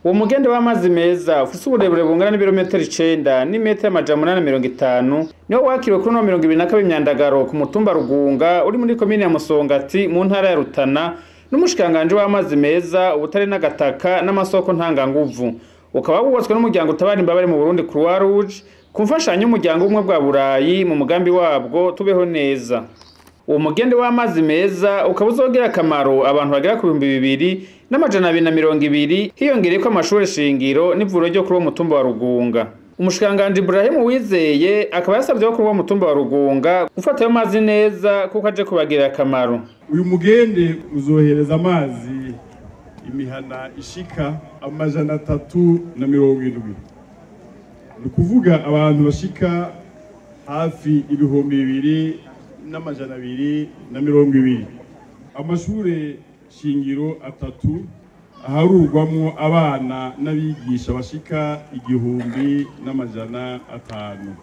uwo mugende w'amazi meza ufise uburebure bungana n'ibirometero icenda n'imetero amajana umunani na mirongo itanu niwo wakiriwe kuri no mirongo ibiri na kabiri myandagaro ku mutumba rugunga uri muri komine ya musongati mu ntara ya rutana n'umushikiranganji w'amazi meza ubutare n'agataka n'amasoko ntanganguvu ukaba wubatswe n'umuryango utabara imbabare mu burundi croix rouge ku mfashanyo y'umuryango w'ubumwe bwa burayi mu mugambi wabwo tubeho neza uwo mugende w'amazi meza ukaba uzogira akamaro abantu bagera ku bihumbi bibiri n'amajana abiri na mirongo ibiri hiyongereyeko amashuri shingiro n'ivuriro ryo kuri uwo mutumba wa rugunga umushikiranganji Ibrahimu Wizeye akaba yasabye ko kuri uwo mutumba wa rugunga gufata ayo mazi neza kuko aje kubagirira akamaro uyu mugende uzohereza amazi imihana ishika amajana atatu na mirongo indwi ni ukuvuga abantu bashika hafi ibihumbi bibiri n'amajana abiri na mirongo ibiri amashure shingiro atatu aharurwamwo abana n'abigisha bashika igihumbi n'amajana atanu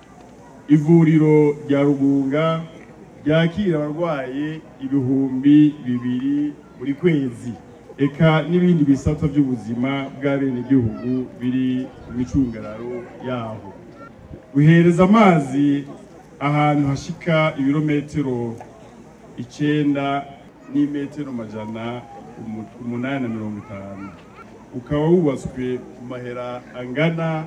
ivuriro rya rugunga ryakira abarwaye ibihumbi bibiri buri kwezi eka n'ibindi bisata by'ubuzima bw'abenegihugu biri mu micungararo yaho guhereza amazi ahantu hashika ibirometero icenda n'imetero majana umu- umunani na mirongo itanu ukaba wubatswe ku mahera angana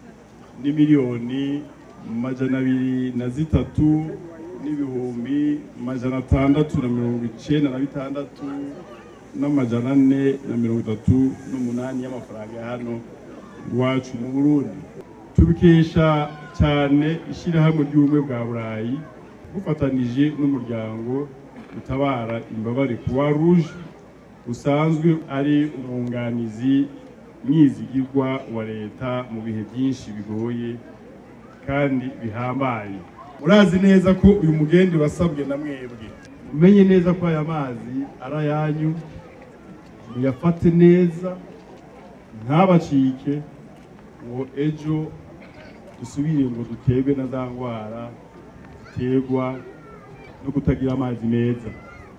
n'imiliyoni majana abiri na zitatu n'ibihumbi majana atandatu na mirongo icenda na bitandatu n'amajana ane na mirongo itatu n'umunani y'amafaranga ya hano iwacu mu burundi tubikesha cyane ishyirahamwe ry'ubumwe bwa burayi bufatanije n'umuryango utabara imbabare croix rouge usanzwe ari umwunganizi mwizigirwa wa leta mu bihe byinshi bigoye kandi bihambaye murazi neza ko uyu mugendi wasabwe na mwebwe umenye neza ko aya mazi ari ayanyu muyafate neza ntabacike ngo ejo dusubire ngo duterwe na za ndwara ziterwa no kutagira amazi meza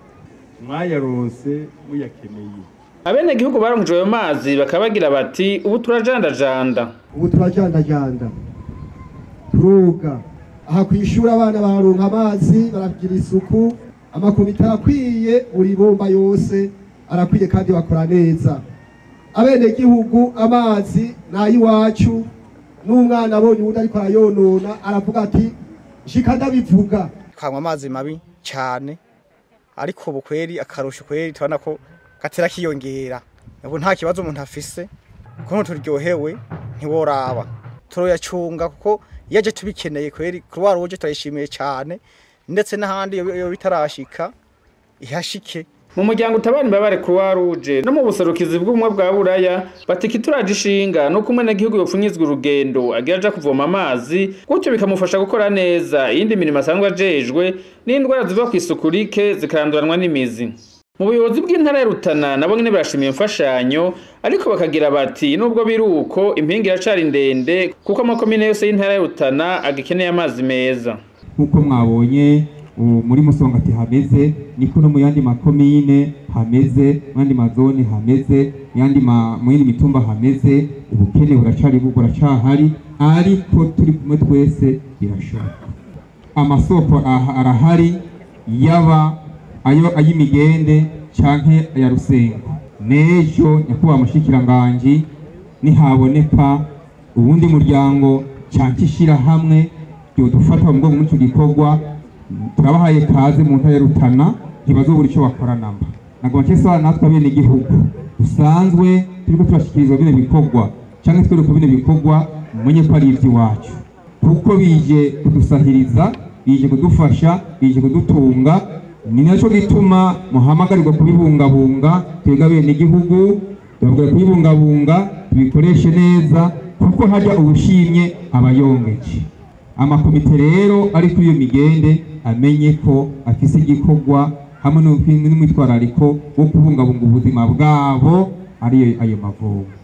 mwayaronse muyakeneye abenegihugu baronkeje ayo mazi bakaba bagira bati ubu turajandajanda ubu turajandajanda turoga aha ku ishuri abana bararonka amazi baragira isuku amakomite arakwiye buri bomba yose arakwiye kandi bakora neza abenegihugu amazi ni ay'iwacu n'umwana abonye uwundi ariko arayonona aravuga ati shika ndabivuga tukanywa amazi mabi cyane ariko ubu kweri akarusho kweri tubona ko gatera kiyongera ubu nta kibazo umuntu afise kuko turyohewe ntiworaba turoyacunga kuko iyo aje tubikeneye kweri croix rouge turayishimiye cyane ndetse n'ahandi iyo iyo bitarashika ihashike mu muryango utabara imbabare croix rouge no mu buserukizi bw'ubumwe bwa buraya bati turaje ishinga nuko umunyagihugu yopfunyizwa urugendo agira aja kuvoma amazi gutyo bikamufasha gukora neza iyindi mirimo asanzwe ajejwe n'indwara ziva ku isuku rike zikaranduranwa n'imizi mu buyobozi bw'intara ya Rutana nabo nyene barashimiye imfashanyo ariko bakagira bati nubwo biri uko impinga iracari ndende kuko amakomine yose y'intara ya Rutana agikeneye amazi meza nk'uko mwabonye ubu muri musongati hameze niko no mu yandi makomine hameze mu yandi mazone hameze mu yandi ma- mu yindi mitumba hameze ubukene buracari bu- buracahari ariko turi kumwe twese birashoboka amasoko aha- arahari yaba ayo ay'imigende canke aya rusengo n'ejo nyakubahwa mushikiranganji nihaboneka uwundi muryango canke ishirahamwe ryodufata mu mugongo muri ico gikorwa turabahaye kaze mu ntara ya Rutana ntibazobura ico bakora namba nagoma nsaba natwe abene igihugu dusanzwe turiko turashikirizwa bino bikorwa canke twereka bino bikorwa mumenye ko ari ivy'iwacu kuko bije kudusahiriza bije kudufasha bije kudutunga ni naco gituma muhamagarirwa kubibungabunga twebwe abene igihugu tubabwira kubibungabunga tubikoreshe neza kuko harya ubushimye abayongeje amakomite rero ari kuri iyo migende amenye ko afise igikorwa hamwe n'umwitwarariko wo kubungabunga ubuzima bwabo ariyo ayo mavomo